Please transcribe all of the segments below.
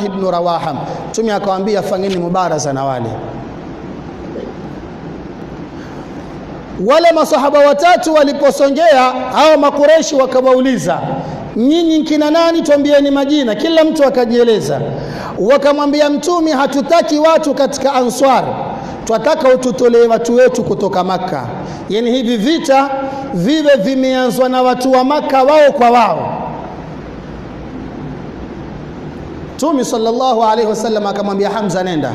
ibn Rawaha. Mtume akawaambia fanyeni mubaraza na wale wale masahaba watatu waliposongea, hao makureshi wakawauliza, nyinyi kina nani? Twambieni majina. Kila mtu akajieleza. Wakamwambia Mtume, hatutaki watu katika Answar, twataka ututolee watu wetu kutoka Makka. Yani hivi vita viwe vimeanzwa na watu wa Makka wao kwa wao. Mtume sallallahu alaihi wasallam akamwambia Hamza, nenda.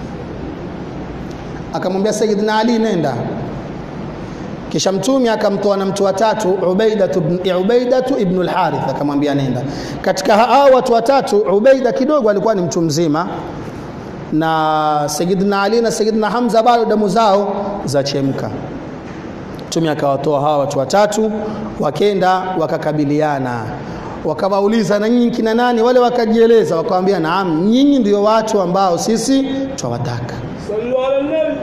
Akamwambia Sayyidina Ali, nenda kisha mtume akamtoa na mtu watatu Ubaidatu ibn, Ubaidatu ibn al-Harith akamwambia nenda. Katika hao watu watatu Ubaida kidogo alikuwa ni mtu mzima na Sayyidina Ali na Sayyidina Hamza bado damu zao zachemka. Mtume akawatoa hawa watu watatu, wakenda wakakabiliana, wakawauliza na nyinyi kina nani? Wale wakajieleza, wakawambia naam, nyinyi ndio watu ambao sisi twawataka. Sallu ala nabi.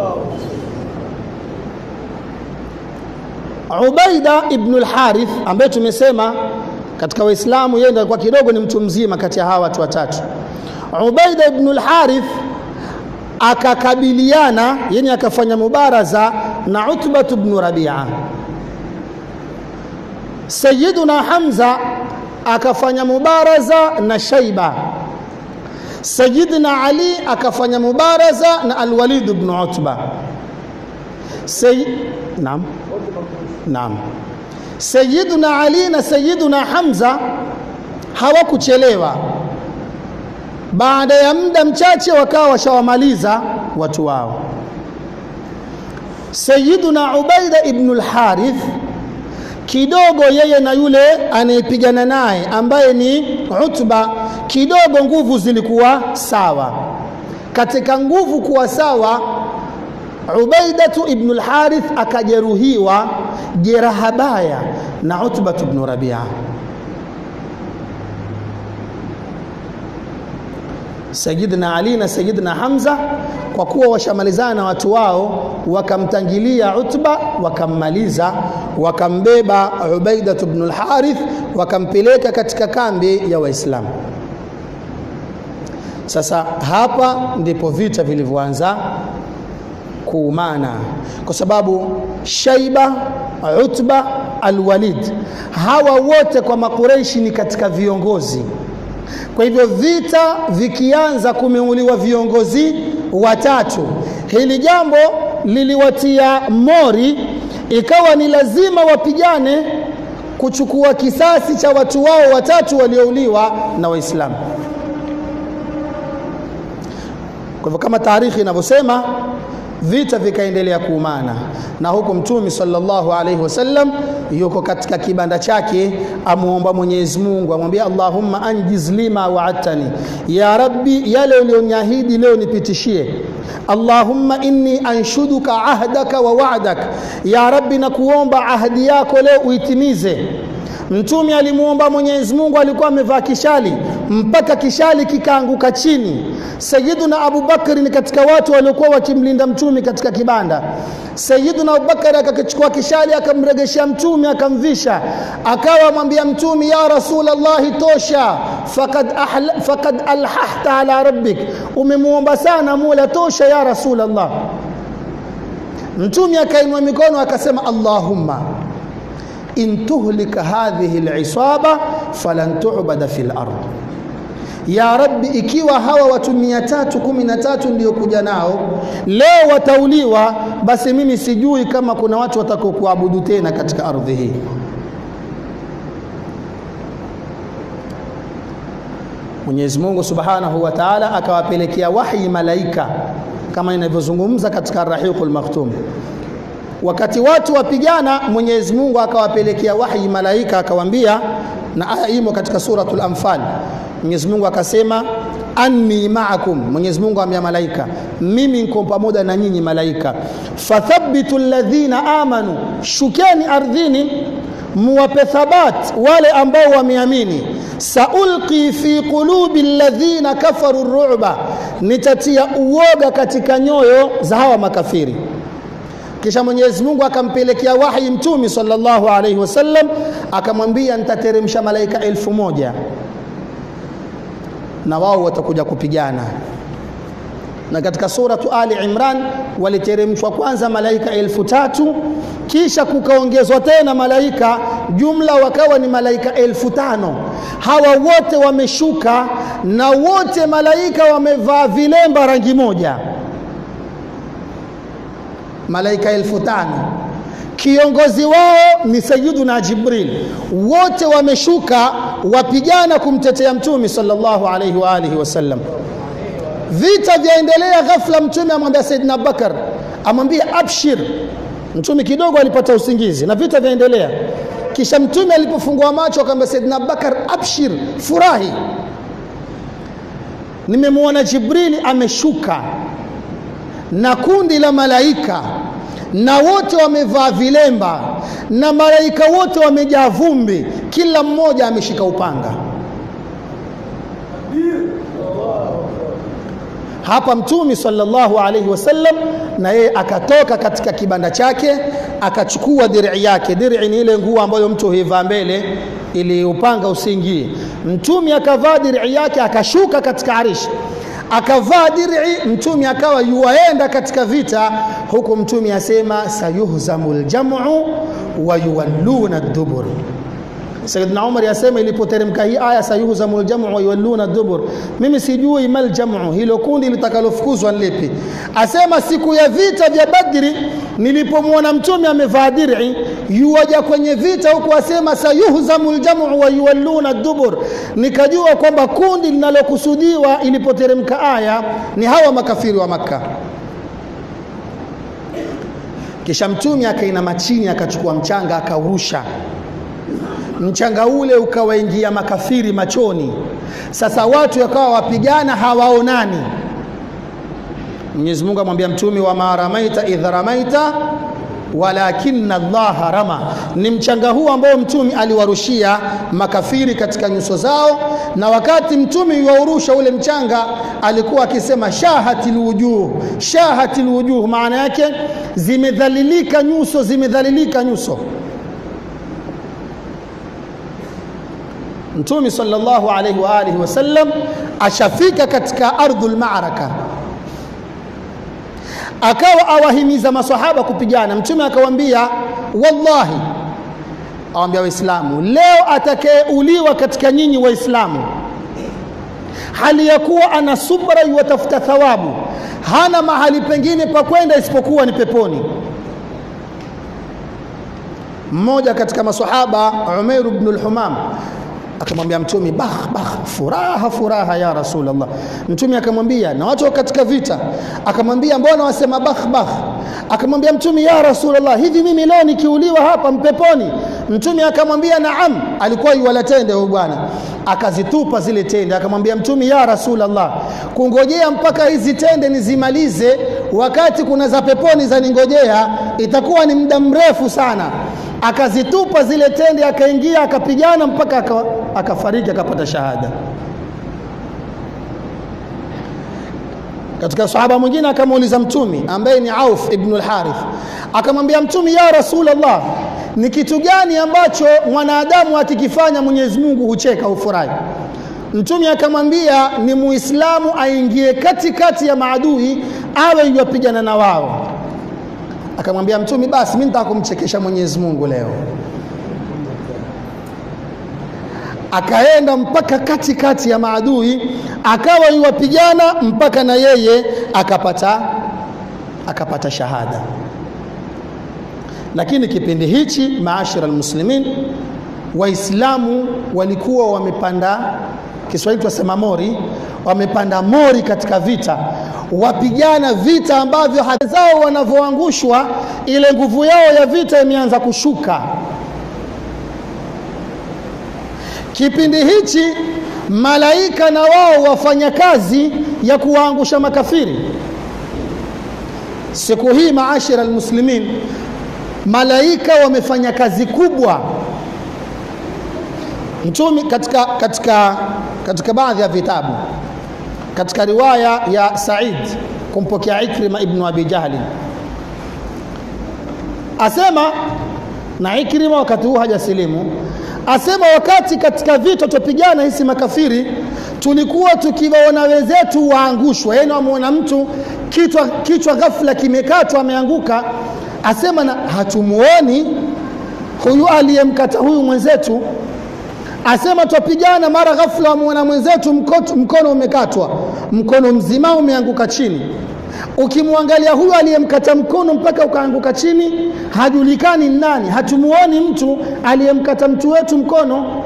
Ubaida ibn al-Harith ambaye tumesema katika Waislamu yeye ndiye alikuwa kidogo ni mtu mzima kati ya hawa watu watatu. Ubaida ibn al-Harith akakabiliana, yani akafanya mubaraza na Utba ibn Rabi'a. Sayyiduna Hamza akafanya mubaraza na Shaiba. Sayyidina Ali akafanya mubaraza na Al-Walid ibn Utba. Say... Naam. Naam. Sayyiduna Ali na Sayyiduna Hamza hawakuchelewa. Baada ya muda mchache wakawa washawamaliza watu wao. Sayyiduna Ubaida ibn al-Harith kidogo yeye na yule anayepigana naye ambaye ni Utba kidogo nguvu zilikuwa sawa. Katika nguvu kuwa sawa Ubaidatu ibn al-Harith akajeruhiwa jeraha baya na Utba ibn Rabi'a. Sayyidina Ali na Sayyidina Hamza kwa kuwa washamalizana na watu wao, wakamtangilia Utba, wakammaliza, wakambeba Ubaidatu ibn al-Harith, wakampeleka katika kambi ya Waislamu. Sasa hapa ndipo vita vilivyoanza kuumana kwa sababu Shaiba, Utba, Alwalid hawa wote kwa Makureishi ni katika viongozi. Kwa hivyo vita vikianza, kumeuliwa viongozi watatu. Hili jambo liliwatia mori, ikawa ni lazima wapigane kuchukua kisasi cha watu wao watatu waliouliwa na Waislamu. Kwa hivyo kama taarikhi inavyosema vita vikaendelea kuumana na huku mtume sallallahu alaihi wasallam yuko katika kibanda chake amuomba Mwenyezi Mungu amwambia Allahumma anjiz lima wa'adtani ya rabbi yale ulioniahidi leo nipitishie Allahumma inni anshuduka ahdaka wa wa'dak ya rabbi nakuomba ahadi yako leo uitimize Mtume alimuomba Mwenyezi Mungu, alikuwa amevaa kishali mpaka kishali kikaanguka chini. Sayyiduna Abu Bakari ni katika watu waliokuwa wakimlinda Mtume katika kibanda. Sayyiduna Abu Bakari akakichukua kishali akamregeshea Mtume akamvisha, akawa mwambia Mtume, ya Rasulullah, tosha, fakad, ahla, fakad alhahta ala rabbik, umemuomba sana Mola, tosha ya Rasulullah. Mtume akainua mikono akasema, Allahumma in tuhlika hadhihi lisaba falan tu'bada fil ard ya rabbi ikiwa hawa watu mia tatu kumi na tatu ndio kuja nao leo watauliwa basi mimi sijui kama kuna watu watakao kuabudu tena katika ardhi hii Mwenyezi Mungu Subhanahu wa Ta'ala akawapelekea wahi malaika kama inavyozungumza katika Ar-Rahiqul Maktum wakati watu wapigana Mwenyezi Mungu akawapelekea wahi malaika akawambia na aya imo katika suratul Anfal Mwenyezi Mungu akasema anni ma'akum Mwenyezi Mungu amya malaika mimi niko pamoja na nyinyi malaika fathabitu alladhina amanu shukeni ardhini muwape thabat wale ambao wameamini saulqi fi qulubi alladhina kafaru ru'ba nitatia uoga katika nyoyo za hawa makafiri kisha Mwenyezi Mungu akampelekea wahi mtumi sallallahu alaihi wasallam akamwambia nitateremsha malaika elfu moja na wao watakuja kupigana na katika suratu Ali Imran waliteremshwa kwanza malaika elfu tatu kisha kukaongezwa tena malaika, jumla wakawa ni malaika elfu tano. Hawa wote wameshuka na wote malaika wamevaa vilemba rangi moja, malaika elfu tano. Kiongozi wao ni Sayyiduna Jibril. Wote wameshuka wapigana kumtetea Mtume sallallahu alaihi wa alihi wasallam. Vita vyaendelea, ghafla Mtume amwambia Saidina Abubakar, amwambia abshir. Mtume kidogo alipata usingizi na vita vyaendelea. Kisha Mtume alipofungua macho akamwambia Saidina Abubakar, abshir, furahi, nimemwona Jibrili ameshuka na kundi la malaika na wote wamevaa vilemba na malaika wote wamejaa vumbi, kila mmoja ameshika upanga. Hapa Mtume sallallahu alaihi wasallam na yeye akatoka katika kibanda chake akachukua dir'i yake. Dir'i ni ile nguo ambayo mtu huivaa mbele ili upanga usiingie. Mtume akavaa dir'i yake akashuka katika arishi akavaa dir'i. Mtume akawa yuwaenda katika vita, huku Mtume asema sayuhzamu ljamu wa yuwalluna dubur. Sayyidina Umar yasema ilipoteremka hii aya sayuhzamu ljamu wa yuwalluna dubur, mimi sijui mal jamu, hilo kundi litakalofukuzwa lipi? Asema siku ya vita vya Badri nilipomwona mtume amevaa dir'i yuwaja kwenye vita huku asema sayuhzamu ljamu wa yuwalluna dubur, nikajua kwamba kundi linalokusudiwa ilipoteremka aya ni hawa makafiri wa Makka. Kisha mtume akainama chini akachukua mchanga akaurusha mchanga ule ukawaingia makafiri machoni. Sasa watu wakawa wapigana hawaonani. Mwenyezi Mungu amwambia mtume, wama ramaita idh ramaita walakinna Allaha rama. Ni mchanga huu ambao mtume aliwarushia makafiri katika nyuso zao, na wakati mtume yuwaurusha ule mchanga alikuwa akisema shahatil wujuh, shahatil wujuh, maana yake zimedhalilika nyuso, zimedhalilika nyuso. Mtume sallallahu alaihi wa alihi wasallam ashafika katika ardhul ma'raka, akawa awahimiza masahaba kupigana. Mtume akawaambia, wallahi, awambia Waislamu, leo atakayeuliwa katika nyinyi Waislamu hali ya kuwa ana subra, yuwatafuta thawabu, hana mahali pengine pa kwenda isipokuwa ni peponi. Mmoja katika masahaba Umair ibn al-Humam akamwambia Mtume, bah bah, furaha furaha ya Rasulullah. Mtume akamwambia, na watu katika vita, akamwambia mbona wasema bah bah? Akamwambia Mtume, ya Rasulullah, hivi mimi leo nikiuliwa hapa mpeponi? Mtume akamwambia naam. Alikuwa yuwala tende huyu bwana, akazitupa zile tende, akamwambia Mtume, ya Rasulullah, kungojea mpaka hizi tende nizimalize, wakati kuna za peponi za ningojea, itakuwa ni muda mrefu sana akazitupa zile tende, akaingia akapigana mpaka akafariki, akapata shahada. Katika sahaba mwingine akamuuliza Mtume ambaye ni Auf ibn al-Harith, akamwambia Mtume, ya Rasulullah, ni kitu gani ambacho mwanadamu akikifanya Mwenyezi Mungu hucheka hufurahi? Mtume akamwambia ni Muislamu aingie katikati ya maadui awe yuwapigana na wao akamwambia Mtume, basi mimi nitaka kumchekesha Mwenyezi Mungu leo. Akaenda mpaka katikati kati ya maadui, akawa yuwapigana mpaka na yeye akapata akapata shahada. Lakini kipindi hichi, maashara almuslimin, Waislamu walikuwa wamepanda, Kiswahili tunasema mori, wamepanda mori katika vita wapigana vita ambavyo hata zao wanavyoangushwa, ile nguvu yao ya vita imeanza kushuka. Kipindi hichi malaika na wao wafanya kazi ya kuwaangusha makafiri. Siku hii maashira almuslimin, malaika wamefanya kazi kubwa. Mtume katika, katika, katika baadhi ya vitabu katika riwaya ya Said kumpokea Ikrima ibnu Abi Jahli asema, na Ikrima wakati huu hajasilimu, asema wakati katika vita tupigana hisi makafiri tulikuwa tukiwaona wenzetu waangushwa yaani wamwona mtu kichwa, kichwa ghafla kimekatwa ameanguka asema na hatumuoni huyu aliyemkata huyu mwenzetu asema twapigana mara ghafla wamwona mwenzetu mkono, mkono umekatwa mkono mzima umeanguka chini ukimwangalia huyu aliyemkata mkono mpaka ukaanguka chini hajulikani nani hatumuoni mtu aliyemkata mtu wetu mkono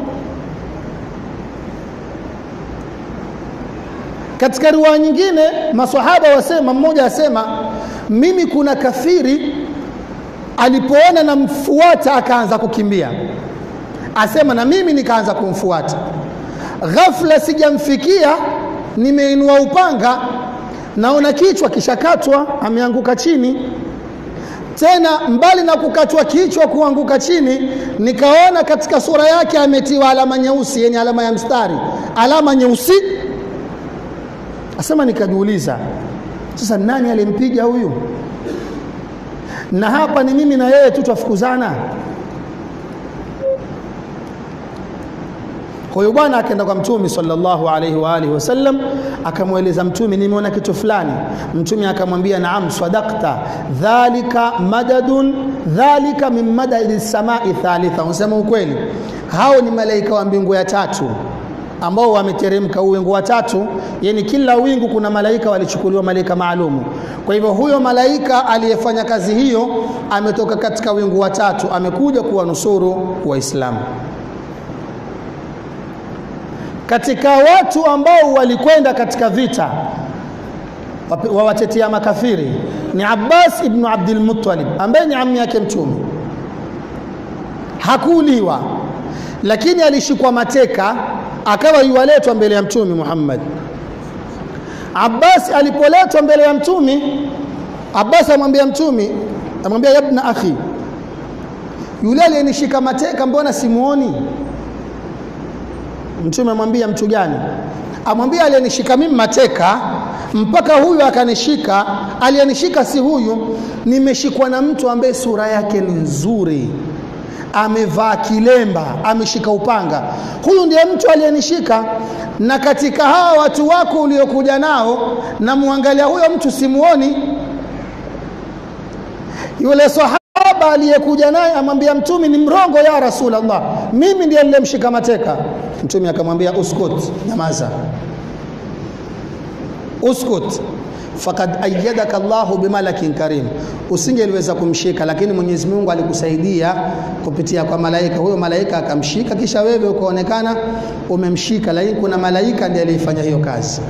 katika riwaya nyingine masahaba wasema mmoja asema mimi kuna kafiri alipoona namfuata akaanza kukimbia asema na mimi nikaanza kumfuata ghafla sijamfikia nimeinua upanga naona kichwa kishakatwa ameanguka chini tena mbali na kukatwa kichwa kuanguka chini nikaona katika sura yake ametiwa alama nyeusi yenye alama ya mstari alama nyeusi asema nikajiuliza sasa nani alimpiga huyu na hapa ni mimi na yeye tu twafukuzana kwa hiyo bwana akaenda kwa mtume sallallahu alaihi wa alihi wasallam akamweleza mtume nimeona kitu fulani mtume akamwambia naam sadakta dhalika madadun dhalika min madadi samai thalitha unasema ukweli hao ni malaika wa mbingu ya tatu ambao wameteremka uwingu wa tatu yani kila wingu kuna malaika walichukuliwa malaika maalumu kwa hivyo huyo malaika aliyefanya kazi hiyo ametoka katika wingu wa tatu amekuja kuwanusuru waislamu katika watu ambao walikwenda katika vita wawatetea makafiri ni Abbas ibn Abdul Muttalib ambaye ni ammi yake mtume hakuuliwa lakini alishikwa mateka akawa yuwaletwa mbele ya mtume Muhammad Abbas alipoletwa mbele ya mtume Abbas amwambia mtume amwambia yabna akhi yule aliyenishika mateka mbona simuoni mtume amwambia mtu gani amwambia aliyenishika mimi mateka mpaka huyu akanishika aliyenishika si huyu nimeshikwa na mtu ambaye sura yake ni nzuri amevaa kilemba ameshika upanga huyu ndiye mtu aliyenishika na katika hawa watu wako uliokuja nao namwangalia huyo mtu simuoni yule sahaba aliyekuja naye amwambia mtume ni mrongo ya rasulallah mimi ndiye nilemshika mateka mtume akamwambia uskut nyamaza uskut fakad ayyadaka Allahu bimalakin karim, usingeliweza kumshika, lakini Mwenyezi Mungu alikusaidia kupitia kwa malaika. Huyo malaika akamshika, kisha wewe ukaonekana umemshika, lakini kuna malaika ndiye aliyefanya hiyo kazi.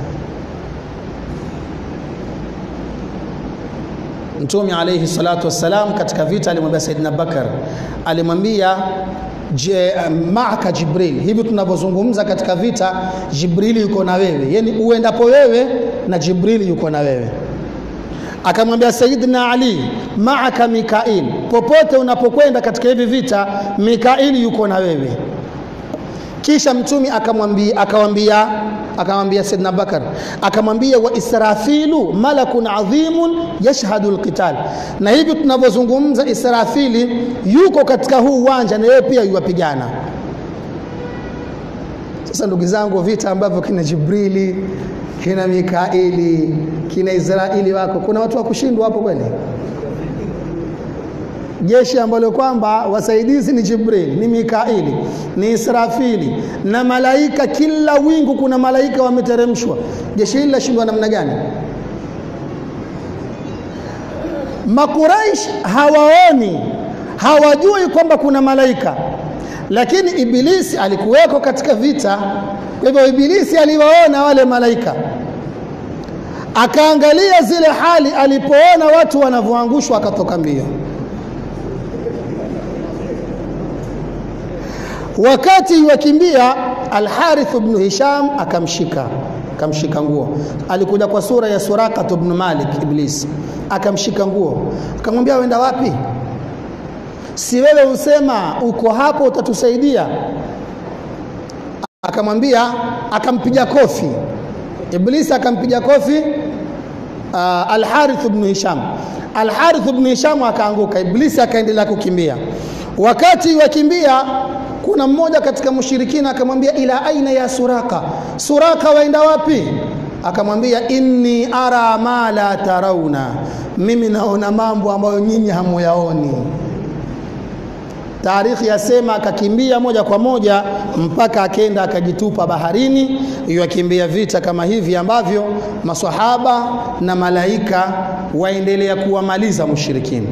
Mtume alayhi salatu wassalam katika vita alimwambia Saidina Bakar, alimwambia je, maaka Jibril. Hivi tunavyozungumza katika vita, Jibrili yuko na wewe, yani uendapo wewe na Jibrili yuko na wewe. Akamwambia Sayyidina Ali, maaka Mikail, popote unapokwenda katika hivi vita, Mikaili yuko na wewe. Kisha mtume akamwambia akamwambia akamwambia Saidina Bakar akamwambia wa Israfilu malakun adhimun yashhadu alqital, na hivi tunavyozungumza Israfili yuko katika huu uwanja na yeye pia yuwapigana. Sasa ndugu zangu, vita ambavyo kina Jibrili kina Mikaili kina Israeli wako, kuna watu wa kushindwa hapo kweli? jeshi ambalo kwamba wasaidizi ni Jibril, ni Mikaili, ni Israfili na malaika. Kila wingu kuna malaika wameteremshwa. Jeshi hili lashindwa namna gani? Makuraish hawaoni, hawajui kwamba kuna malaika, lakini Ibilisi alikuweko katika vita. Kwa hivyo Ibilisi aliwaona wale malaika, akaangalia zile hali, alipoona watu wanavyoangushwa, akatoka mbio. wakati wakimbia Alharith ibn Hisham akamshika akamshika nguo. Alikuja kwa sura ya Suraka ibn Malik Iblis, akamshika nguo, akamwambia wenda wapi? Si wewe usema uko hapo utatusaidia? Akamwambia, akampiga kofi Iblis, akampiga kofi uh, Alharith ibn Hisham. Alharith ibn Hisham akaanguka, Iblis akaendelea kukimbia. Wakati wakimbia kuna mmoja katika mushirikina akamwambia ila aina ya suraka suraka waenda wapi akamwambia inni ara ma la tarauna mimi naona mambo ambayo nyinyi hamuyaoni Tarikhi yasema akakimbia moja kwa moja mpaka akenda akajitupa baharini, yakimbia vita kama hivi ambavyo maswahaba na malaika waendelea kuwamaliza mushirikini.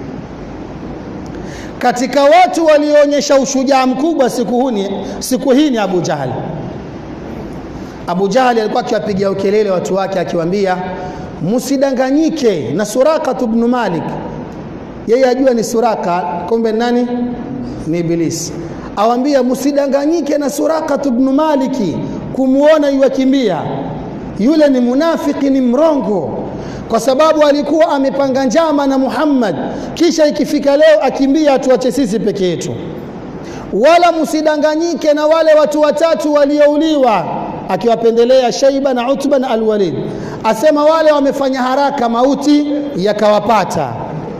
Katika watu walioonyesha ushujaa mkubwa siku, huni, siku hii ni Abu Jahali. Abu Jahali alikuwa akiwapigia ukelele watu wake akiwaambia, msidanganyike na Suraka ibn Malik yeye ajua ni Suraka, kumbe nani? Ni Ibilisi. Awambia msidanganyike na Suraka ibn Maliki kumuona yuwakimbia, yule ni munafiki, ni mrongo, kwa sababu alikuwa amepanga njama na Muhammad, kisha ikifika leo akimbia atuache sisi peke yetu. Wala msidanganyike na wale watu watatu waliouliwa, akiwapendelea Shaiba na Utba na Alwalid, asema wale wamefanya haraka, mauti yakawapata.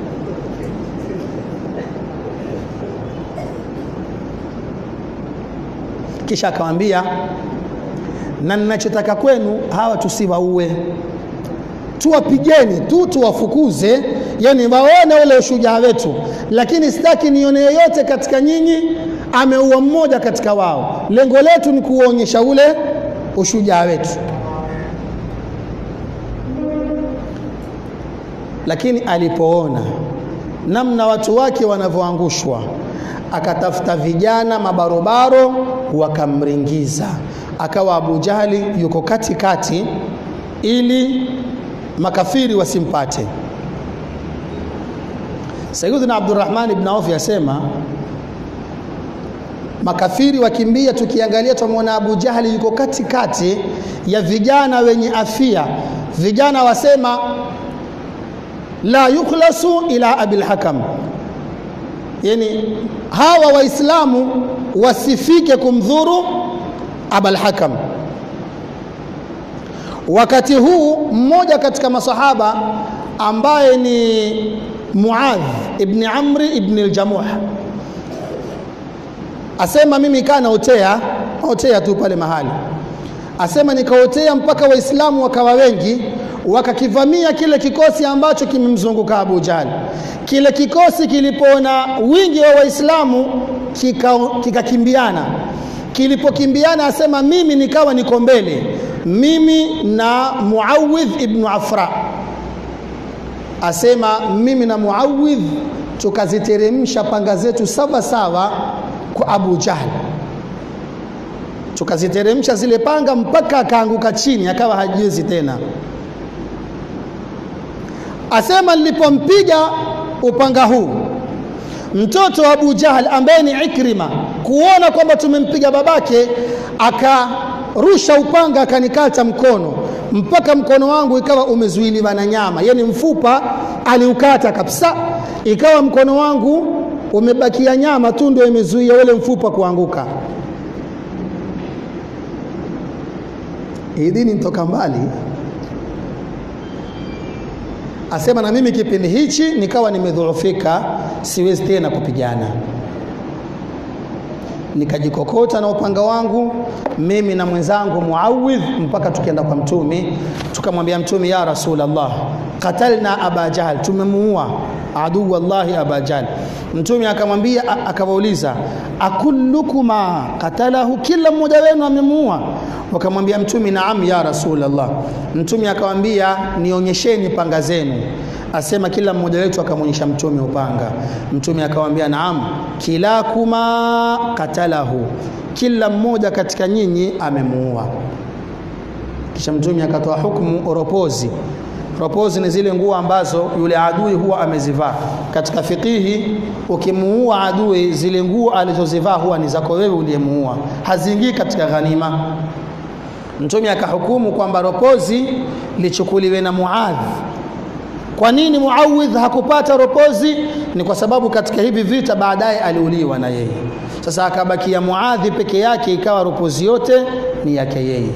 kisha akamwambia na ninachotaka kwenu hawa tusiwaue tuwapigeni tu tuwafukuze yani waone ule ushujaa wetu lakini sitaki nione yoyote katika nyinyi ameua mmoja katika wao lengo letu ni kuonyesha ule ushujaa wetu lakini alipoona namna watu wake wanavyoangushwa akatafuta vijana mabarobaro wakamringiza, akawa Abu Jahali yuko katikati ili makafiri wasimpate. Sayyidina Abdurrahman ibn Auf yasema makafiri wakimbia, tukiangalia tumwona Abu Jahali yuko katikati ya vijana wenye afia. Vijana wasema la yukhlasu ila abil hakam yani hawa waislamu wasifike kumdhuru abal hakam wakati huu mmoja katika masahaba ambaye ni muadh ibni amri ibni ljamuh asema mimi kaa naotea naotea tu pale mahali asema nikaotea mpaka waislamu wakawa wengi wakakivamia kile kikosi ambacho kimemzunguka Abu Jahl. Kile kikosi kilipoona wingi wa Waislamu kikakimbiana, kika kilipokimbiana, asema mimi nikawa niko mbele, mimi na Muawidh ibn Afra, asema mimi na Muawidh tukaziteremsha panga zetu sawa sawa kwa Abu Jahl tukaziteremsha zile panga mpaka akaanguka chini, akawa hajiwezi tena asema nilipompiga upanga huu mtoto wa Abu Jahal ambaye ni Ikrima kuona kwamba tumempiga babake akarusha upanga akanikata mkono mpaka mkono wangu ikawa umezuiliwa na nyama yani mfupa aliukata kabisa ikawa mkono wangu umebakia nyama tu ndio imezuia ule mfupa kuanguka hii dini nitoka mbali asema na mimi kipindi hichi nikawa nimedhoofika, siwezi tena kupigana. Nikajikokota na upanga wangu mimi na mwenzangu Muawidh mpaka tukienda kwa Mtume, tukamwambia Mtume, ya Rasulullah, qatalna Aba Jahl, tumemuua aduu wallahi Aba Jahl. Mtume akamwambia, akawauliza akullukuma qatalahu, kila mmoja wenu amemuua? Wakamwambia Mtume, naam ya Rasulullah. Mtume akamwambia, nionyesheni panga zenu. Asema kila mmoja wetu akamwonyesha Mtume upanga. Mtume akamwambia, naam, kilakuma qatalahu, kila mmoja katika nyinyi amemuua. Kisha Mtume akatoa hukumu ropozi ropozi ni zile nguo ambazo yule adui huwa amezivaa. Katika fikihi, ukimuua adui, zile nguo alizozivaa huwa ni zako wewe uliyemuua, haziingii katika ghanima. Mtume akahukumu kwamba ropozi lichukuliwe na Muadh. Kwa nini Muawidh hakupata ropozi? Ni kwa sababu katika hivi vita baadaye aliuliwa na yeye. Sasa akabakia Muadhi peke yake, ikawa ropozi yote ni yake yeye.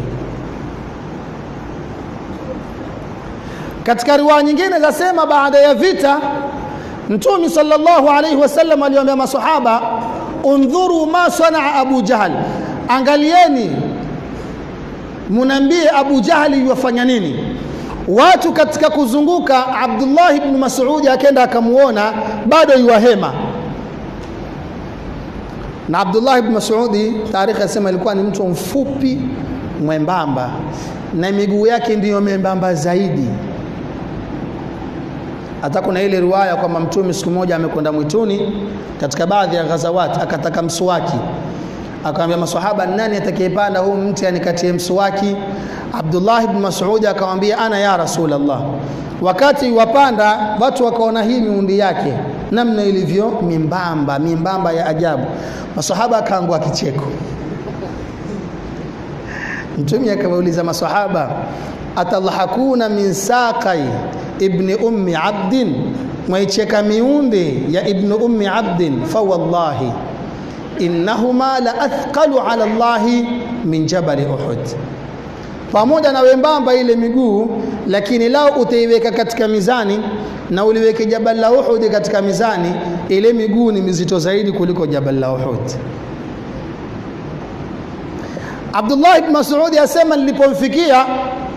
Katika riwaya nyingine zasema baada ya vita Mtume sallallahu alaihi wasallam aliwaambia masahaba undhuru ma sanaa Abu Jahal, angalieni munambie Abu Jahali yuwafanya nini. Watu katika kuzunguka, Abdullah ibn Mas'ud akenda akamuona bado yuwahema na Abdullah ibn Mas'udi, taarikhi yasema ilikuwa ni mtu mfupi mwembamba, na miguu yake ndiyo membamba zaidi. Hata kuna ile riwaya kwamba Mtume siku moja amekwenda mwituni katika baadhi ya ghazawati, akataka mswaki, akamwambia maswahaba, nani atakayepanda huu mti anikatie mswaki? Abdullah ibn Mas'ud akamwambia, ana ya Rasulullah. Wakati wapanda watu wakaona hii miundi yake namna ilivyo mimbamba mimbamba ya ajabu, maswahaba akaangua kicheko. Mtume akawauliza maswahaba, atadhahakuna min saqai ibni ummi abdin, mwaicheka miundi ya ibnu ummi abdin, fa wallahi innahuma la athqalu ala Allahi min jabali Uhud pamoja na wembamba ile miguu, lakini lao utaiweka katika mizani na uliweke jabal la Uhud katika mizani, ile miguu ni mizito zaidi kuliko jabal la Uhud. Abdullah ibn Mas'ud asema nilipomfikia,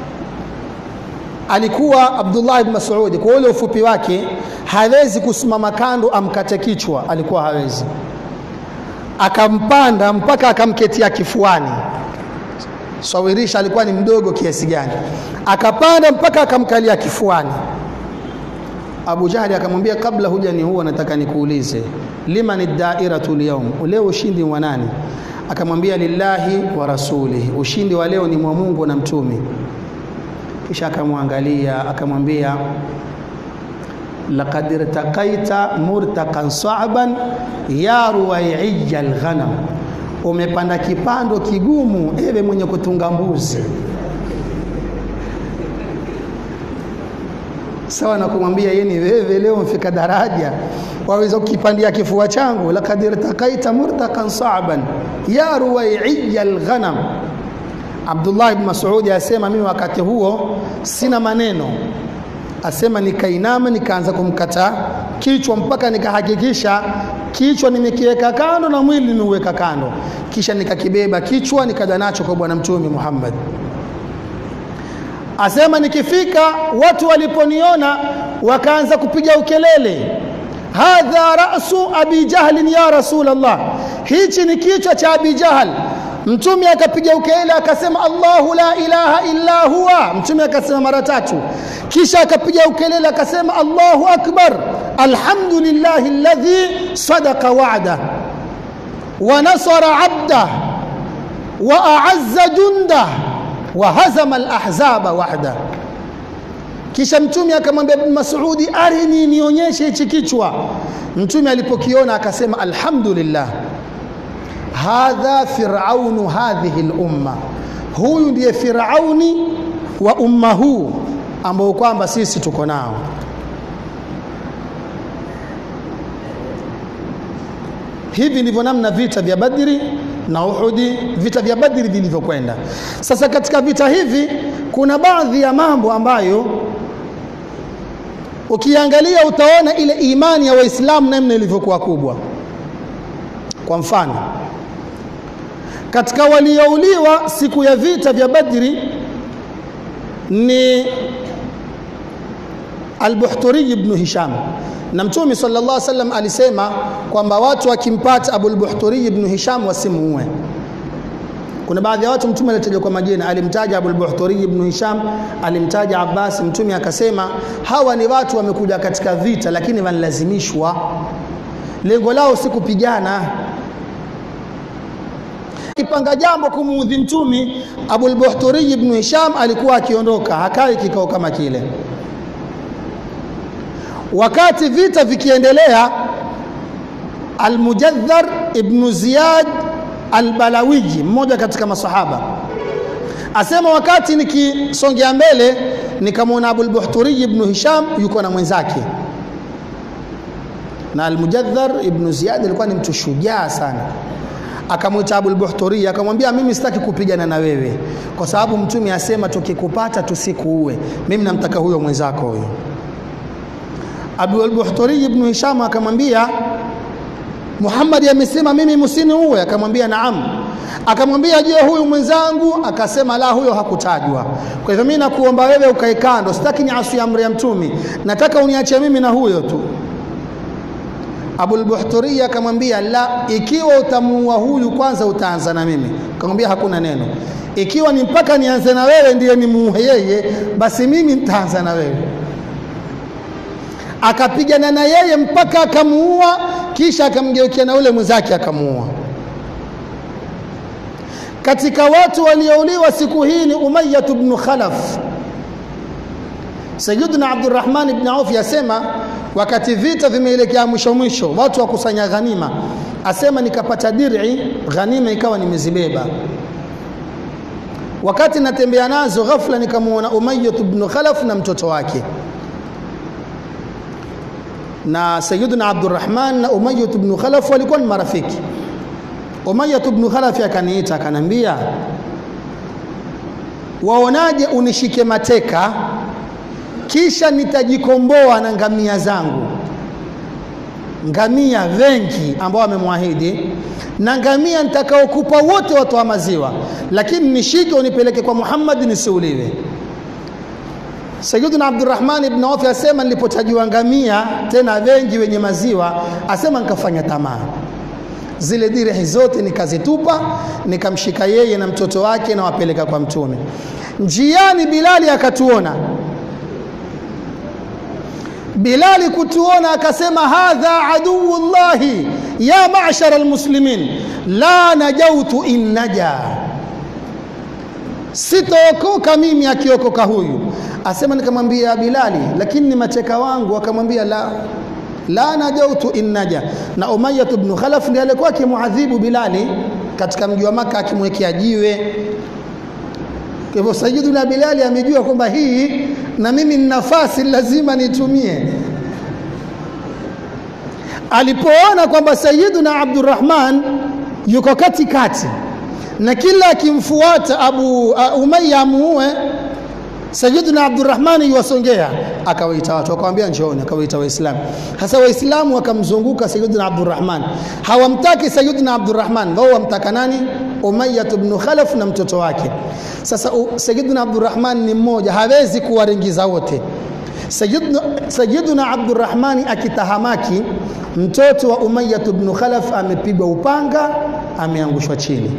alikuwa Abdullah ibn Mas'ud kwa ule ufupi wake hawezi kusimama kando amkate kichwa, alikuwa hawezi, akampanda mpaka akamketia kifuani sawirisha alikuwa ni mdogo kiasi gani, akapanda mpaka akamkalia kifuani. Abu Jahali akamwambia, kabla huja ni huwa, nataka nikuulize, liman dairatu lyaum, leo ushindi wa nani? Akamwambia, lillahi wa rasulihi, ushindi wa leo ni mwa Mungu na mtume. Kisha akamwangalia akamwambia, laqad irtaqaita murtaqan sa'ban ya ruwaiya alghanam umepanda kipando kigumu, ewe mwenye kutunga mbuzi. Sawa na kumwambia yeye ni wewe, leo mfika daraja waweza kukipandia kifua changu. laqad irtaqaita murtaqan sa'ban ya ruwaiya alghanam. Abdullah ibn Mas'ud asema mimi wakati huo sina maneno, asema nikainama, nikaanza kumkata kichwa mpaka nikahakikisha kichwa nimekiweka kando na mwili nimeuweka kando, kisha nikakibeba kichwa nikaja nacho kwa Bwana Mtume Muhammad. Asema nikifika, watu waliponiona wakaanza kupiga ukelele, hadha rasu abi jahlin ya Rasulullah, hichi ni kichwa cha Abi Jahal. Mtume akapiga ukelele akasema, Allahu la ilaha illa huwa. Mtume akasema mara tatu, kisha akapiga ukelele akasema, Allahu akbar alhamdulillahi alladhi sadaqa wa'da wa nasara abda wa a'azza junda wa hazama alahzaba wahda. Kisha Mtume akamwambia Ibn Mas'udi, arini, nionyeshe hichi kichwa. Mtume alipokiona akasema, alhamdulillah hadha firaunu hadhihi lumma, huyu ndiye Firauni wa umma huu ambao kwamba sisi tuko nao. Hivi ndivyo namna vita vya Badri na Uhudi, vita vya Badri vilivyokwenda. Sasa katika vita hivi kuna baadhi ya mambo ambayo ukiangalia utaona ile imani ya Waislamu namna ilivyokuwa kubwa. Kwa mfano, katika waliouliwa siku ya vita vya Badri ni Al-Buhturi ibn Hisham, na Mtume sallallahu alaihi wasallam alisema kwamba watu wakimpata Abul Buhturi ibn Hisham wasimuue. Kuna baadhi ya watu Mtume alitaja kwa majina, alimtaja Abul Buhturi ibn Hisham, alimtaja Abbas. Mtume akasema hawa ni watu wamekuja katika vita, lakini wanalazimishwa, lengo lao si kupigana kipanga jambo kumuudhi Mtume, Abul Buhturi ibn Hisham alikuwa akiondoka, hakai kikao kama kile. Wakati vita vikiendelea, Almujaddhar ibn Ziyad Albalawiji, mmoja katika masahaba, asema wakati nikisongea mbele nikamwona Abul Buhturi ibn Hisham yuko na mwenzake, na Almujaddhar ibn Ziyad alikuwa ni mtu shujaa sana akamwita Abul Buhturi akamwambia, mimi sitaki kupigana na wewe kwa sababu mtume asema tukikupata tusikuue. Mimi namtaka huyo mwenzako huyo. Abul Buhturi ibn Hisham akamwambia, Muhammad amesema mimi musini uwe? Akamwambia naam. Akamwambia je, huyu mwenzangu? Akasema la, huyo hakutajwa. Kwa hivyo mimi nakuomba wewe ukae kando, sitaki niasi amri ya Mtumi, nataka uniache mimi na huyo tu. Abul Buhturi akamwambia la, ikiwa utamuua huyu kwanza utaanza na mimi. Akamwambia hakuna neno, ikiwa ni mpaka nianze na wewe ndiye nimuue yeye, basi mimi nitaanza na wewe. Akapigana na yeye mpaka akamuua, kisha akamgeukia na ule mwenzake akamuua. Katika watu waliouliwa siku hii ni Umayyah ibn Khalaf. Sayyidina Abdurrahman ibn Auf yasema wakati vita vimeelekea mwisho mwisho, watu wakusanya ghanima, asema nikapata dir'i, ghanima ikawa nimezibeba. Wakati natembea nazo, ghafla nikamwona Umayyah ibn Khalaf na mtoto wake na Sayyidina Abdurrahman na Umayyah ibn Khalaf walikuwa ni marafiki. Umayyah ibn Khalaf akaniita akanambia, waonaje unishike mateka kisha nitajikomboa na ngamia zangu, ngamia wengi ambao amemwahidi, na ngamia nitakaokupa wote watoa maziwa, lakini nishike unipeleke kwa Muhammad nisiuliwe. Sayyiduna Abdurrahman ibn Auf asema nilipotajiwa ngamia tena wengi wenye maziwa, asema nikafanya tamaa zile dirhi zote nikazitupa, nikamshika yeye na mtoto wake na wapeleka kwa Mtume. Njiani Bilali akatuona Bilali kutuona akasema, hadha aduwullahi ya ma'shara almuslimin la najautu in naja, sitookoka mimi akiokoka huyu. Asema nikamwambia Bilali, lakini ni mateka wangu. Akamwambia la la najautu in naja. Na Umayyah ibn Khalaf ndiye alikuwa akimuadhibu Bilali katika mji wa Maka, akimwekea jiwe. Kwa hivyo Sayyiduna Bilali amejua kwamba hii na mimi ni nafasi lazima nitumie. Alipoona kwamba Sayyiduna Abdurrahman yuko katikati na kila akimfuata Abu uh, Umayya amuue, Sayyiduna Abdurrahman yuwasongea, akawaita watu akamwambia njooni, akawaita Waislamu. Hasa Waislamu wakamzunguka Sayyiduna Abdurrahman, hawamtaki Sayyiduna Abdurrahman, wao wamtaka nani? Umayyah ibn Khalaf na mtoto wake. Sasa Sayyiduna Abdurrahman ni mmoja, hawezi kuwaringiza wote. Sayyiduna, Sayyiduna Abdurrahmani akitahamaki, mtoto wa Umayyah ibn Khalaf amepigwa upanga, ameangushwa chini.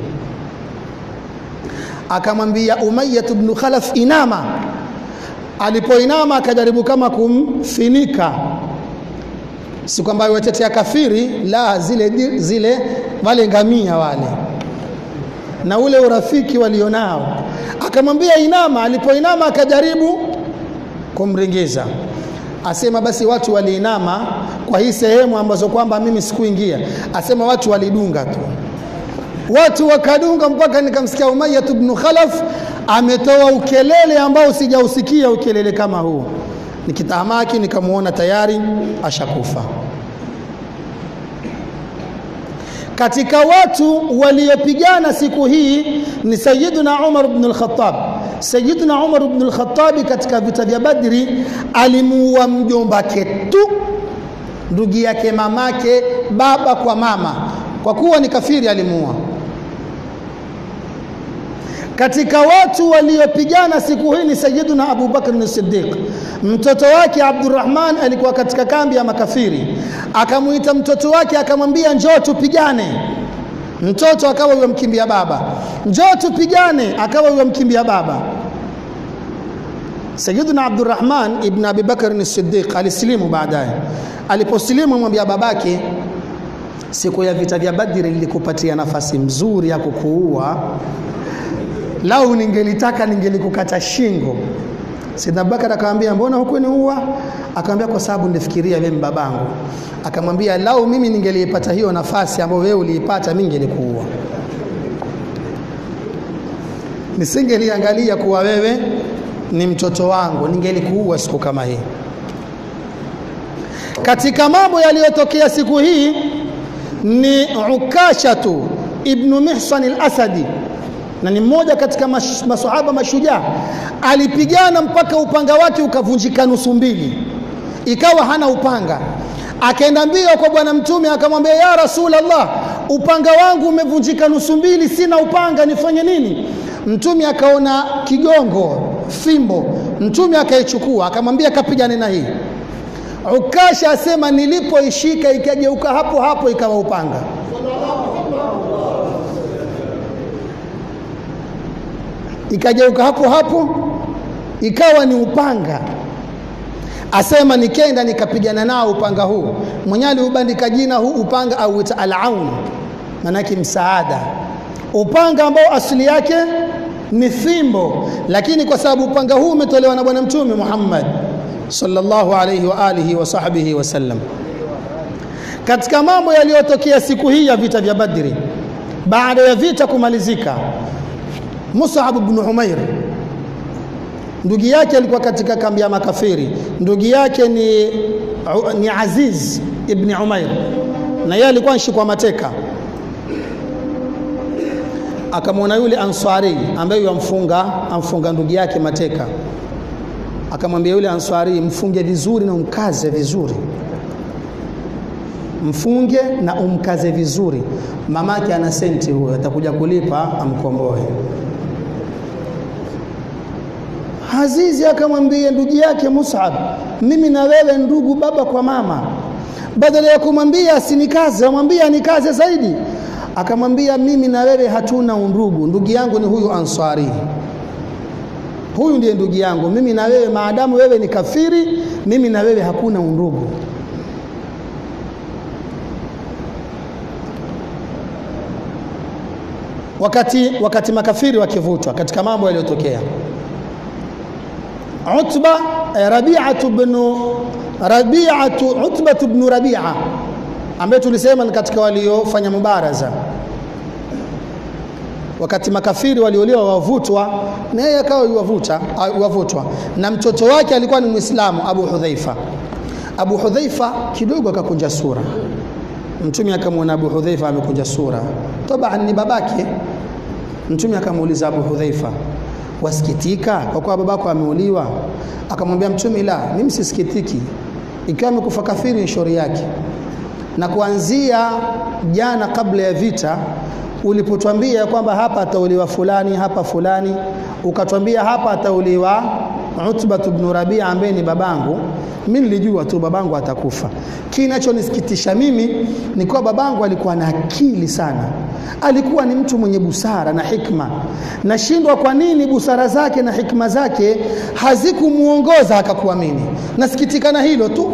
Akamwambia Umayyah ibn Khalaf, inama. Alipoinama akajaribu kama kumfinika, si kwamba watetea kafiri, la, zile, zile wale ngamia wale na ule urafiki walionao, akamwambia inama. Alipoinama akajaribu kumringiza, asema basi watu waliinama kwa hii sehemu ambazo kwamba mimi sikuingia, asema watu walidunga tu, watu wakadunga mpaka nikamsikia Umayyah ibn Khalaf ametoa ukelele ambao sijausikia ukelele kama huu. Nikitahamaki nikamwona tayari ashakufa. Katika watu waliopigana siku hii ni Sayyiduna Umar ibn al-Khattab. Sayyiduna Umar ibn al-Khattab katika vita vya Badri alimuua mjombake tu, ndugu yake, mamake, baba kwa mama, kwa kuwa ni kafiri alimuua. Katika watu waliopigana siku hii ni Sayyiduna Abu Bakr as-Siddiq. Mtoto wake Abdurrahman alikuwa katika kambi ya makafiri, akamuita mtoto wake akamwambia, njoo tupigane. Mtoto akawa yamkimbia baba, njoo tupigane, akawa yamkimbia baba. Sayyiduna Abdurrahman ibn Abi Bakr as-Siddiq alisilimu baadaye. Aliposilimu amwambia babake, siku ya vita vya Badri nilikupatia nafasi mzuri ya kukuua lau ningelitaka ningelikukata shingo. Saidna Abubakar akamwambia mbona hukuniua? Akamwambia kwa sababu nilifikiria wewe babangu. Akamwambia lau mimi ningeliipata hiyo nafasi ambayo wewe uliipata, mimi ningelikuua, nisingeliangalia kuwa wewe ni mtoto wangu, ningelikuua siku kama hii. Katika mambo yaliyotokea siku hii ni Ukashatu ibnu Mihsan al-Asadi na ni mmoja katika mash, masahaba mashujaa. Alipigana mpaka upanga wake ukavunjika nusu mbili, ikawa hana upanga. akaenda mbio kwa bwana mtume akamwambia ya rasulallah upanga wangu umevunjika nusu mbili sina upanga nifanye nini mtume akaona kigongo fimbo mtume akaichukua akamwambia kapigane na hii ukasha asema nilipoishika ikageuka hapo hapo ikawa upanga ikageuka hapo hapo ikawa ni upanga asema nikenda nikapigana nao upanga huu mwenyewe aliubandika jina huu upanga auita alaun manake msaada upanga ambao asili yake ni fimbo lakini kwa sababu upanga huu umetolewa na bwana mtume Muhammad sallallahu alayhi wa alihi wa sahbihi wasallam katika mambo yaliyotokea siku hii ya vita vya Badri baada ya vita kumalizika Mus'ab ibn Umair ndugu yake alikuwa katika kambi ya makafiri ndugu yake ni, ni Aziz ibn Umair na yeye alikuwa anshikwa mateka akamwona yule answari ambaye yamfunga amfunga ndugu yake mateka akamwambia yule answari mfunge vizuri na umkaze vizuri mfunge na umkaze vizuri mamake ana senti huyo atakuja kulipa amkomboe Azizi akamwambia ndugu yake Mus'ab, mimi na wewe ndugu baba kwa mama. Badala ya kumwambia asinikaze, amwambia anikaze zaidi. Akamwambia mimi na wewe hatuna undugu, ndugu yangu ni huyu Ansari. Huyu ndiye ndugu yangu, mimi na wewe, maadamu wewe ni kafiri, mimi na wewe hakuna undugu. Wakati, wakati makafiri wakivutwa katika mambo yaliyotokea Utba Rabi'atu ibn Rabi'atu Utba ibn Rabi'a ambaye tulisema ni katika waliofanya mubaraza wakati makafiri walioliwa wavutwa na yeye akawa yuwavuta wavutwa na mtoto wake alikuwa ni Muislamu Abu Hudhaifa Abu Hudhaifa kidogo akakunja sura mtume akamwona Abu Hudhaifa amekunja sura taban ni babake mtume akamuuliza Abu Hudhaifa wasikitika kwa kuwa babako ameuliwa akamwambia mtume la mimi sisikitiki ikiwa amekufa kafiri ni shauri yake na kuanzia jana kabla ya vita ulipotwambia kwamba hapa atauliwa fulani hapa fulani ukatwambia hapa atauliwa Utba ibn Rabia ambaye ni babangu mimi nilijua tu babangu atakufa kinachonisikitisha mimi ni kuwa babangu alikuwa na akili sana alikuwa ni mtu mwenye busara na hikma nashindwa kwa nini busara zake na hikma zake hazikumuongoza akakuamini nasikitika na hilo tu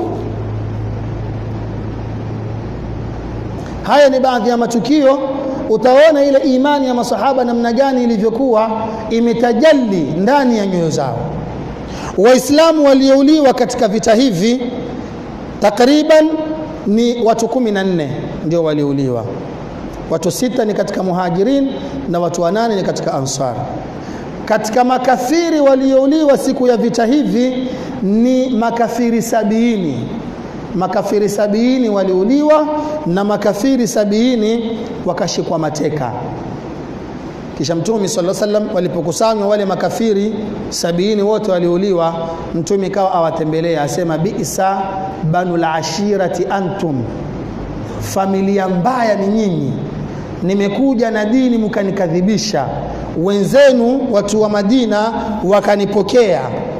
haya ni baadhi ya matukio utaona ile imani ya masahaba namna gani ilivyokuwa imetajalli ndani ya nyoyo zao waislamu waliouliwa katika vita hivi takriban ni watu kumi na nne ndio waliouliwa watu sita ni katika muhajirin na watu wanane ni katika ansar katika makafiri waliouliwa siku ya vita hivi ni makafiri sabiini makafiri sabiini waliuliwa na makafiri sabiini wakashikwa mateka kisha mtume sallallahu alaihi wasallam walipokusanywa wale makafiri sabiini wote waliuliwa mtume kawa awatembelea asema bi'sa banul ashirati antum familia mbaya ni nyinyi nimekuja na dini mkanikadhibisha wenzenu watu wa Madina wakanipokea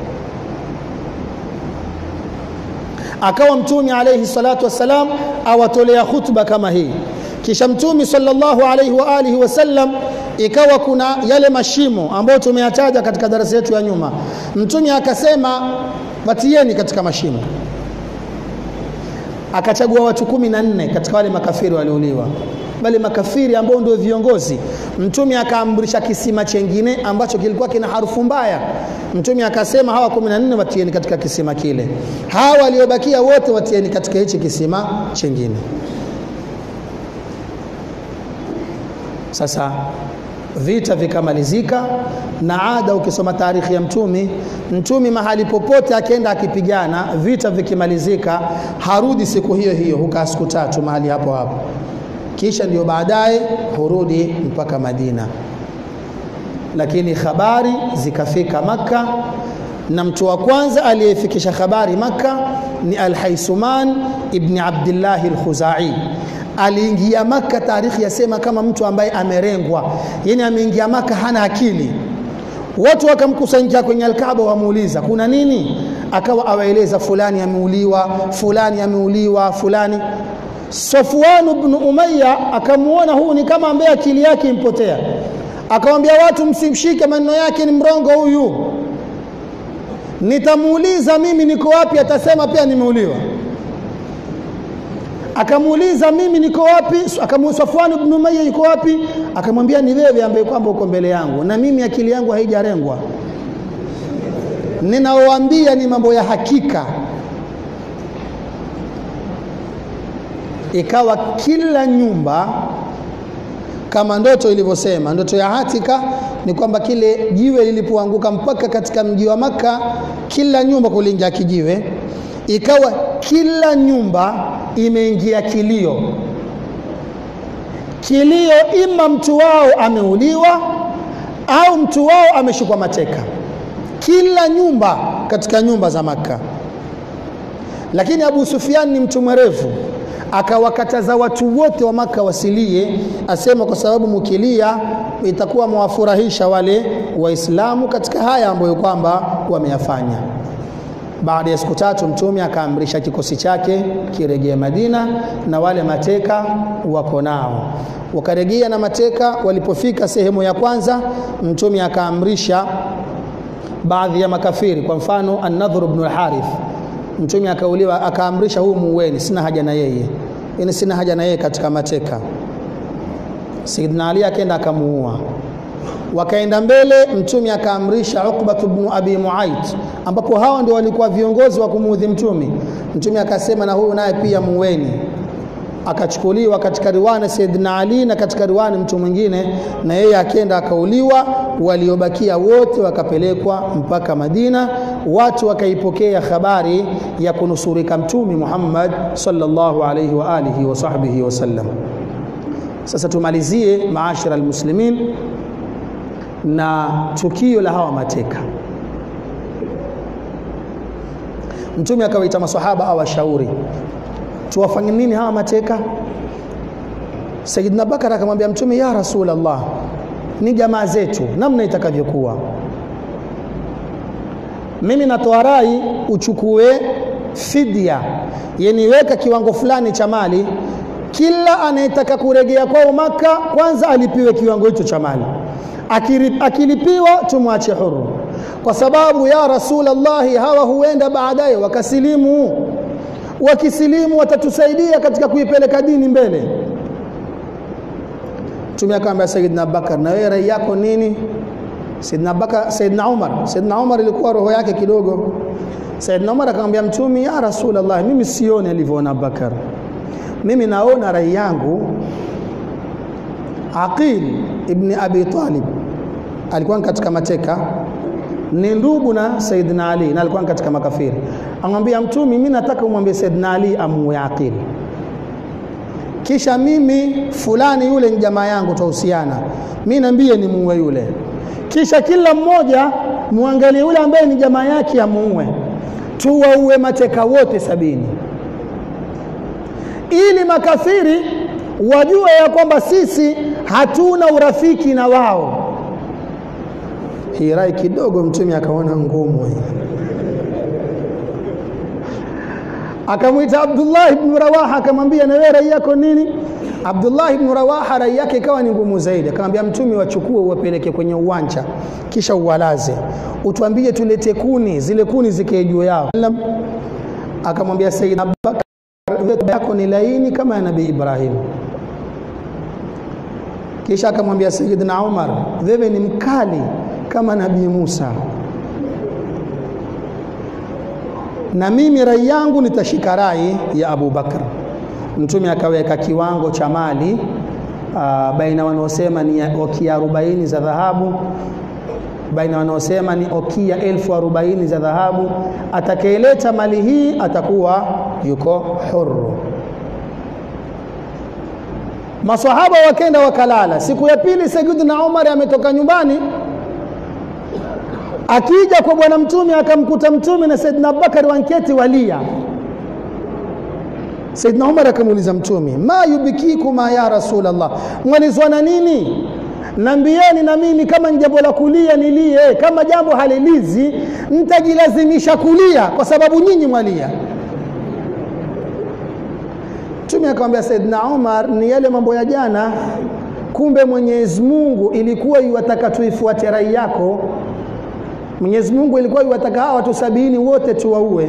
akawa mtume alayhi salatu wassalam awatolea khutba kama hii kisha mtume sallallahu alayhi wa alihi wasallam ikawa kuna yale mashimo ambayo tumeyataja katika darasa yetu ya nyuma mtume akasema watieni katika mashimo akachagua watu kumi na nne katika wale makafiri waliouliwa wale makafiri ambao ndio viongozi mtume akaamrisha kisima chengine ambacho kilikuwa kina harufu mbaya mtume akasema hawa 14 watieni katika kisima kile hawa waliobakia wote watieni katika hichi kisima chengine sasa vita vikamalizika na ada ukisoma taarikhi ya mtumi mtumi mahali popote akienda akipigana vita vikimalizika harudi siku hiyo hiyo hukaa siku tatu mahali hapo hapo kisha ndio baadaye hurudi mpaka Madina lakini habari zikafika maka na mtu wa kwanza aliyefikisha habari Makka ni Al-Haisuman ibn Abdullah al-Khuzai. Aliingia Makka, tarikhi yasema kama mtu ambaye amerengwa, yani ameingia Makka hana akili. Watu wakamkusanyika kwenye Alkaaba, wamuuliza kuna nini, akawa awaeleza fulani ameuliwa, fulani ameuliwa, fulani. Safwan ibn Umayya akamuona huu ni kama ambaye akili yake impotea, akamwambia watu, msimshike, maneno yake ni mrongo huyu nitamuuliza mimi niko wapi, atasema pia nimeuliwa. Akamuuliza mimi niko wapi, akamuuliza Safwan ibn Umayya yuko wapi, akamwambia ni wewe ambaye kwamba uko mbele yangu, na mimi akili yangu haijarengwa, ninaoambia ni mambo ya hakika. Ikawa kila nyumba kama ndoto ilivyosema, ndoto ya Atika ni kwamba kile jiwe lilipoanguka mpaka katika mji wa Maka, kila nyumba kuliingia kijiwe, ikawa kila nyumba imeingia kilio. Kilio ima mtu wao ameuliwa au mtu wao ameshikwa mateka, kila nyumba katika nyumba za Maka. Lakini Abu Sufyan ni mtu mwerevu akawakataza watu wote wa Maka wasilie, asema kwa sababu mukilia itakuwa mwafurahisha wale Waislamu katika haya ambayo kwamba wameyafanya. Baada ya siku tatu, Mtume akaamrisha kikosi chake kirejea Madina na wale mateka wako nao, wakarejea na mateka. Walipofika sehemu ya kwanza, Mtume akaamrisha baadhi ya makafiri, kwa mfano An-Nadhr ibn al-Harith Mtume akauliwa, akaamrisha huyu muueni, sina haja na yeye, yani sina haja na yeye katika mateka. Saidina Ali akaenda akamuua. Wakaenda mbele, Mtume akaamrisha Uqba ibn Abi Muayt, ambapo hawa ndio walikuwa viongozi wa kumuudhi Mtume. Mtume akasema na huyu naye pia muueni. Akachukuliwa katika riwani Saidina Ali na katika riwani mtu mwingine, na yeye akenda akauliwa. Waliobakia wote wakapelekwa mpaka Madina. Watu wakaipokea habari ya kunusurika Mtume Muhammad sallallahu alayhi wa alihi wa sahbihi wasallam. Sasa tumalizie maashara almuslimin na tukio la hawa mateka. Mtume akawaita maswahaba awashauri tuwafanye nini hawa mateka. Sayyidina Bakar akamwambia Mtume, ya Rasulullah, ni jamaa zetu, namna itakavyokuwa. Mimi natoa rai uchukue fidia, yani weka kiwango fulani cha mali, kila anayetaka kuregea kwao Maka kwanza alipiwe kiwango hicho cha mali, akilipiwa tumwache huru, kwa sababu ya Rasulullah, hawa huenda baadaye wakasilimu wakisilimu watatusaidia katika kuipeleka dini mbele. Mtume akamwambia Sayyidina Abubakar, na wewe rai yako nini? Sayyidina Abubakar, Sayyidina Umar, Sayyidina Umar ilikuwa roho yake kidogo. Sayyidina Umar akamwambia Mtume, ya Rasulullah, mimi sioni alivyoona Abubakar, mimi naona rai yangu Aqil ibn Abi Talib alikuwa katika mateka ni ndugu na Saidina Ali na alikuwa katika makafiri. Amwambia Mtume, mimi nataka umwambie Saidina Ali amuue Aqil, kisha mimi fulani yule ni jamaa yangu, twahusiana, mimi niambie ni muue yule, kisha kila mmoja muangalie yule ambaye ni jamaa yake amuue, tuwaue mateka wote sabini, ili makafiri wajue ya kwamba sisi hatuna urafiki na wao. Hii rai kidogo Mtume akaona ngumu, akamwita Abdullah ibn Rawaha akamwambia, na wewe rai yako nini? Abdullah ibn Rawaha rai yake ikawa ni ngumu zaidi, akamwambia Mtume, wachukue uwapeleke kwenye uwanja, kisha uwalaze, utuambie tulete kuni, zile kuni zikae juu yao. Akamwambia Sayyid Abubakar, yako ni laini kama ya Nabii Ibrahim. Kisha akamwambia Sayyidina Umar, wewe ni mkali kama Nabii Musa, na mimi rai yangu nitashika rai ya Abu Bakar. Mtume akaweka kiwango cha mali uh, baina wanaosema ni okia arobaini za dhahabu, baina wanaosema ni okia elfu arobaini za dhahabu. Atakayeleta mali hii atakuwa yuko huru. Maswahaba wakenda wakalala. Siku ya pili Sayyidina Umar ametoka nyumbani akija kwa bwana mtume akamkuta mtume na Saidina Abubakar wanketi walia. Saidina Umar akamuuliza mtume, ma yubikikuma ya Rasulullah, mwalizwa na nini? Nambieni na mimi kama ni jambo la kulia nilie, kama jambo halilizi nitajilazimisha kulia kwa sababu nyinyi mwalia. Mtume akamwambia Saidina Umar, ni yale mambo ya jana. Kumbe Mwenyezi Mungu ilikuwa iwataka tuifuate rai yako. Mwenyezi Mungu ilikuwa iwataka hawa watu sabini wote tuwaue.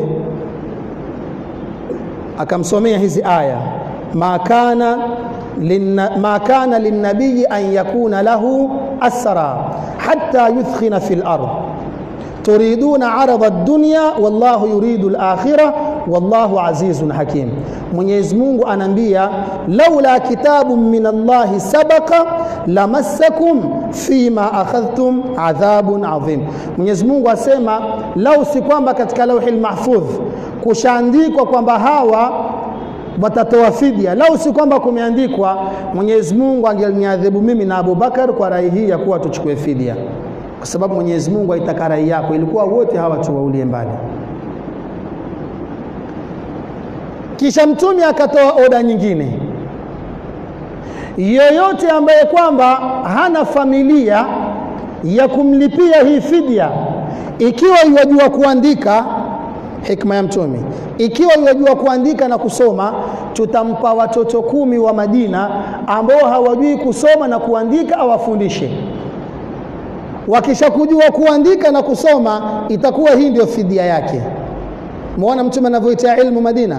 Akamsomea hizi aya, ma kana ma kana linnabiyi an yakuna lahu asra hatta yuthkhina fil ard turiduna arada ad-dunya wallahu yuridu al-akhirah wallahu azizun hakim. Mwenyezi Mungu anaambia laula kitabun min Allahi sabaqa lamassakum fima akhadhtum adhabun adhim. Mwenyezi Mungu asema lau si kwamba katika lauhil mahfudh kushaandikwa kwamba hawa watatoa fidia, lau si kwamba kumeandikwa, Mwenyezi Mungu angeniadhibu mimi na Abubakar kwa rai hii ya kuwa tuchukue fidia, kwa sababu Mwenyezi Mungu aitaka rai yako, ilikuwa wote hawa tuwaulie mbali. Kisha Mtume akatoa oda nyingine, yoyote ambaye kwamba hana familia ya kumlipia hii fidia, ikiwa iwajua kuandika, hikma ya Mtume, ikiwa iwajua kuandika na kusoma, tutampa watoto kumi wa Madina ambao hawajui kusoma na kuandika, awafundishe. Wakishakujua kuandika na kusoma, itakuwa hii ndio fidia yake. Muona Mtume anavyoitia ilmu Madina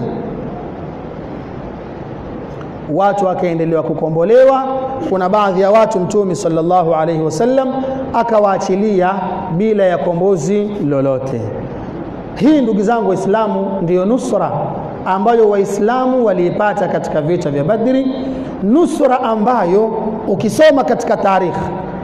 watu wakaendelewa kukombolewa. Kuna baadhi ya watu Mtume sallallahu alaihi wasallam akawaachilia bila ya kombozi lolote. Hii ndugu zangu Waislamu, ndiyo nusra ambayo Waislamu waliipata katika vita vya Badri, nusra ambayo ukisoma katika tarikhi,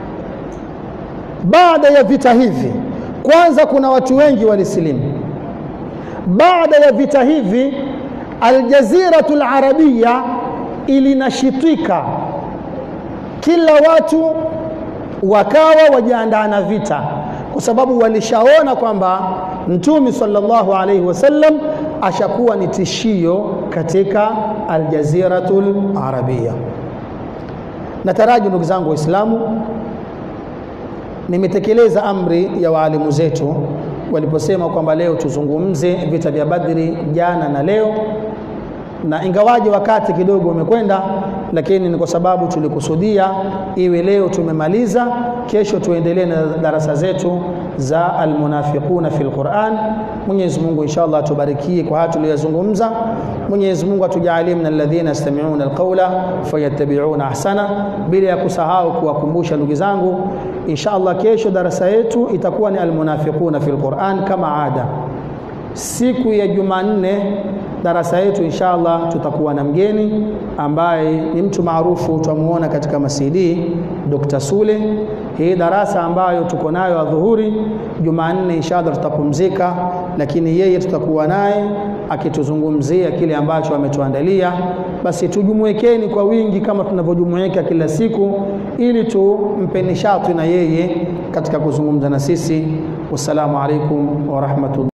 baada ya vita hivi, kwanza kuna watu wengi walisilimu. Baada ya vita hivi, Aljaziratul Arabia ilinashitika, kila watu wakawa wajiandaa na vita, kwa sababu walishaona kwamba Mtume sallallahu alaihi wasallam ashakuwa ni tishio katika Aljaziratul Arabia. Nataraji ndugu zangu Waislamu, nimetekeleza amri ya waalimu zetu waliposema kwamba leo tuzungumze vita vya Badri jana na leo na ingawaje wakati kidogo umekwenda, lakini ni kwa sababu tulikusudia iwe leo tumemaliza, kesho tuendelee na darasa zetu za almunafiquna fil Quran. Mwenyezi Mungu inshallah atubarikie kwa haya tuliyozungumza. Mwenyezi Mungu atujalie min alladhina yastami'una alqawla fayattabi'una ahsana, bila ya kusahau kuwakumbusha ndugu zangu, inshallah kesho darasa yetu itakuwa ni almunafiquna fil Quran kama ada. Siku ya Jumanne darasa yetu inshallah tutakuwa na mgeni ambaye ni mtu maarufu tutamuona katika masidi Dr. Sule. Hii darasa ambayo tuko nayo adhuhuri Jumanne inshallah tutapumzika, lakini yeye tutakuwa naye akituzungumzia kile ambacho ametuandalia. Basi tujumuikeni kwa wingi kama tunavyojumuika kila siku, ili tumpe nishati na yeye katika kuzungumza na sisi. Wassalamu alaikum wa rahmatullah.